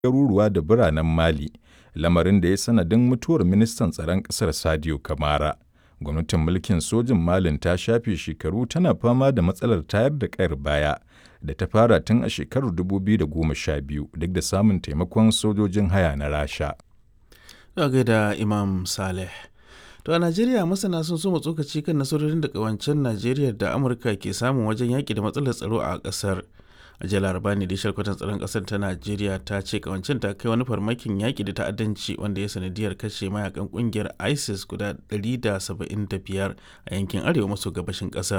garuruwa da biranen Mali, lamarin da ya sanadin mutuwar ministan tsaron ƙasar Sadio Kamara. Gwamnatin mulkin sojin Malin ta shafe shekaru tana fama da matsalar tayar da ƙayar baya da ta fara tun a shekarar 2012 duk da samun taimakon sojojin haya na Rasha. Daga da Imam Saleh. To a Najeriya masana sun so tsokaci kan nasarorin da kawancen Najeriya da Amurka ke samun wajen yaƙi da matsalar tsaro a ƙasar. A jiya laraba ne da shalkwatan tsaron ƙasar ta Najeriya ta ce kawancen ta kai wani farmakin yaƙi da ta'addanci wanda ya sanadiyar kashe mayakan ƙungiyar ISIS guda 175 a yankin arewa maso gabashin ƙasar.